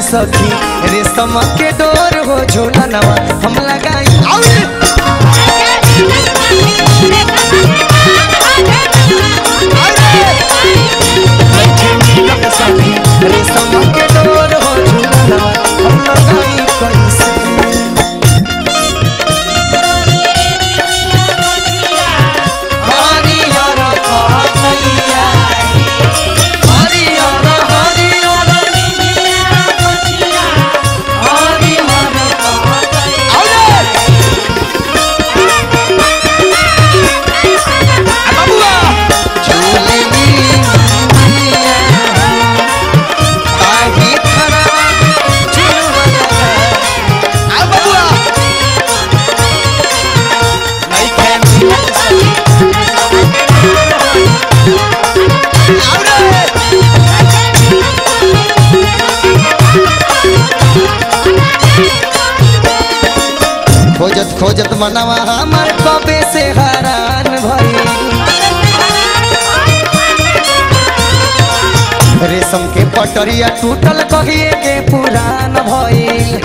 सखी रेशम के डोर हो झूलनवा हम लगाई आउरे! नइखे मिलत सखी रेशम के डोर हो झूलनवा हम लगाई कैसे हरियर कहतैया हरियर हरियर हरियर कहतैया आउरे! आ बबुआ! झूलेली मैया, ताही खड़ा झूलवा। आ बबुआ! नइखे मिलत सखी खोजत खोजत मनवा हमर कबे से हैरान भई रेशम के पटरिया टूटल कहिए के पुरान भइल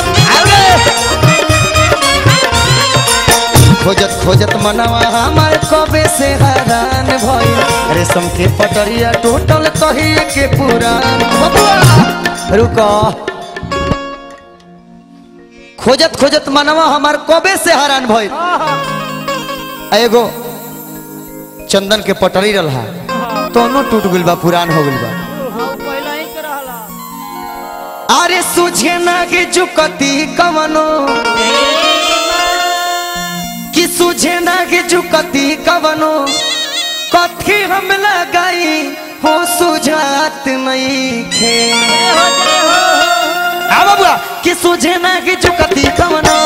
खोजत खोजत मनवा हमर कबे से हैरान भइल रेशम के पटरिया टूटल कहिए के पुरान बबुआ रुको खोजत खोजत मनवा हमार कबे से हैरान भइल आ एगो चंदन के पटरी रहा दोनों टूट गइल बा पुरान हो गइल बा अरे सुझे ना के जुकती कवनो कि सुझे ना के जुकती कवनो कथी हम लगाई हो सुझात नहीं खे आ बाबुआ कि सुझे ना कि चुकती कवनो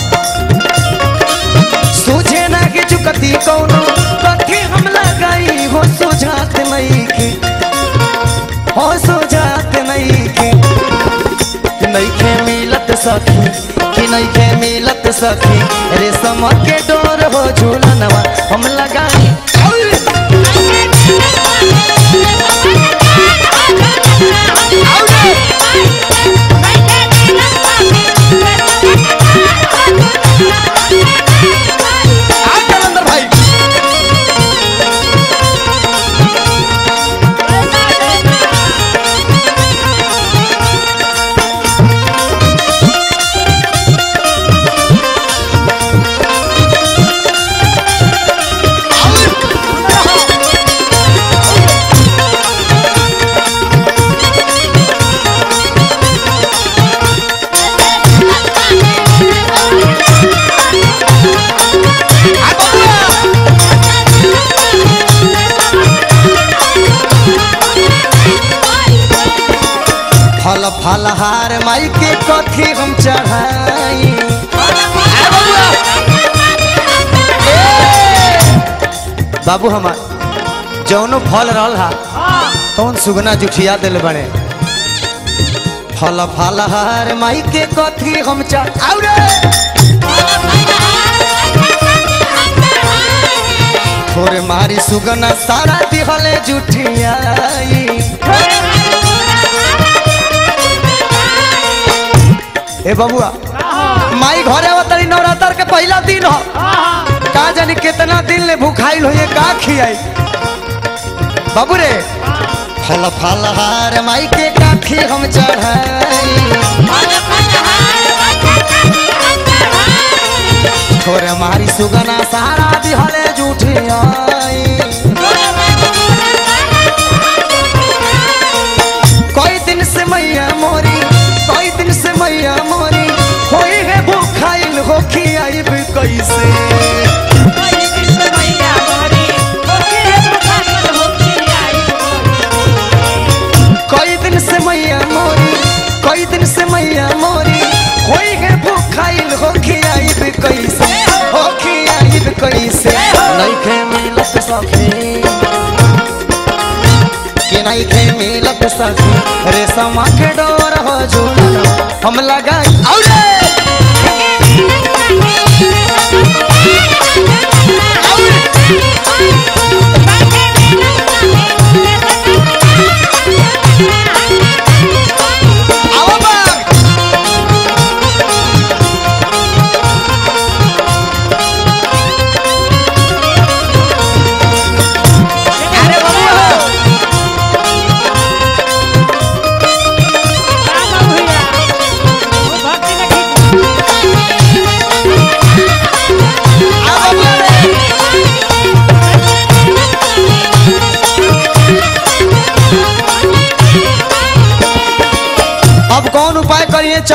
सुझे ना कि चुकती कवनो कथी हम लगाई हो सुझात नहीं के हो सुझात नहीं के कि नहीं के मिलत सखी कि नहीं के मिलत सखी रेशम के डोर हो झूलनवा हम लगाई आ कलंदर भाई आ बबुआ फल फल हार माई के कथी हम चढ़ाई आ बबुआ ए! बाबू हमार जौनो फल रहल हा कौन सुगना जुठिया दिल बने फल फल हार माई के कथी हम चढ़ाऊ रे थोरे मारी सुगना सारा दिहले जुठियाई ए बबुआ माई घरे आवतरी नवरात्र के पहला दिन हो का जानी कितना दिन ले भूखाइल होइए का खियाई बाबू रे फल फल हार माई के काठी हम चढ़ाई थोरे मारी सुगना सारा दिहले जुठियाई कोई दिन से मैया मोरी कोई दिन से मैया मोरी होई है भूखाइल हो खियाइब कैसे कई दिन से मैया मोरी कई दिन से मैया मोरी होई है भूखाइल हो खियाइब कैसे हो खियाइब कैसे नहीं खे मिलत सखी कि नहीं खे मिलत सखी रेशम के डोर हो झूलना हम लगाई औरे आओ बा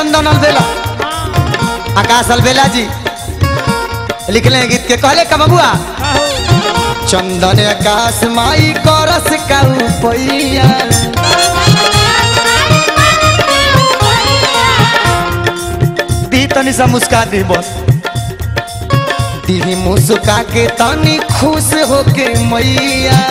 चंदन अलबेला आकाश अलबेला जी लिखले हैं गीत के कहले का बबुआ चंदन आकाश माई करस का पैया दी तनी सा मुस्का दी बस दी मुस्का के तनी खुश होके मैया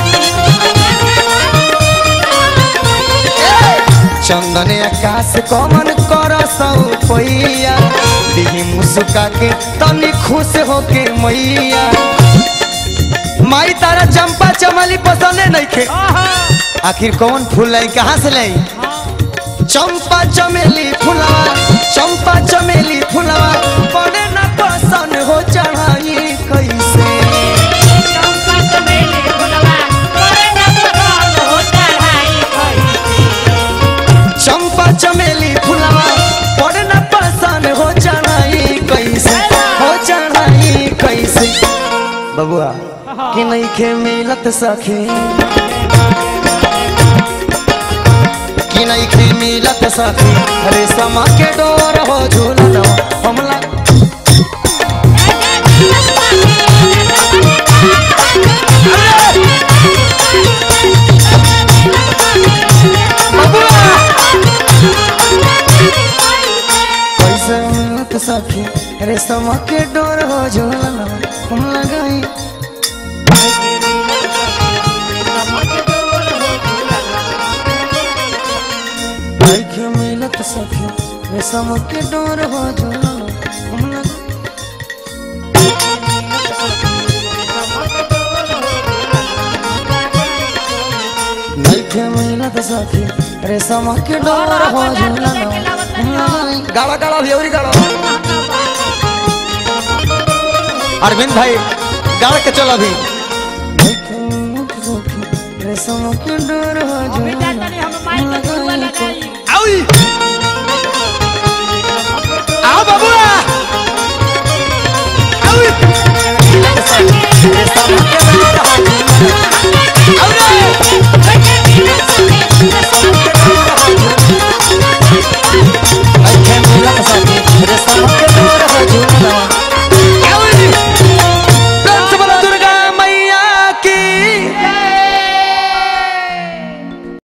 चंदन आकाश कमन कर पैया दी मुस्का के तनी खुश होके मैया माई तारा चंपा चमली पसंद नहीं खे आखिर कौन फूल लाई कहाँ से लाई चंपा चमेली फुलवा चंपा चमेली फुलवा पड़े न पसंद हो चढ़ाई कैसे चंपा चमेली फुलवा पड़े न पसंद हो चढ़ाई कैसे हो चढ़ाई कैसे बबुआ कि नहीं खे मिलत सखी कि नहीं खे मिलत सखी अरे समा के डोर हो झूलन हमला कैसे मिलत सखी अरे समा के डोर हो झूलन हम लगाई के मिलत सखी रे समा के डोर हो झूलन हम लगाई नइखे मिलत सखी रे समा के डोर हो झूलन हम लगाई गाड़ा गाड़ा भेवरी गाड़ा अरविंद भाई गाड़ के चल अभी रेशम के डोर हो अभी झूलन जातनी हम माइक में जुआ लगाई आउई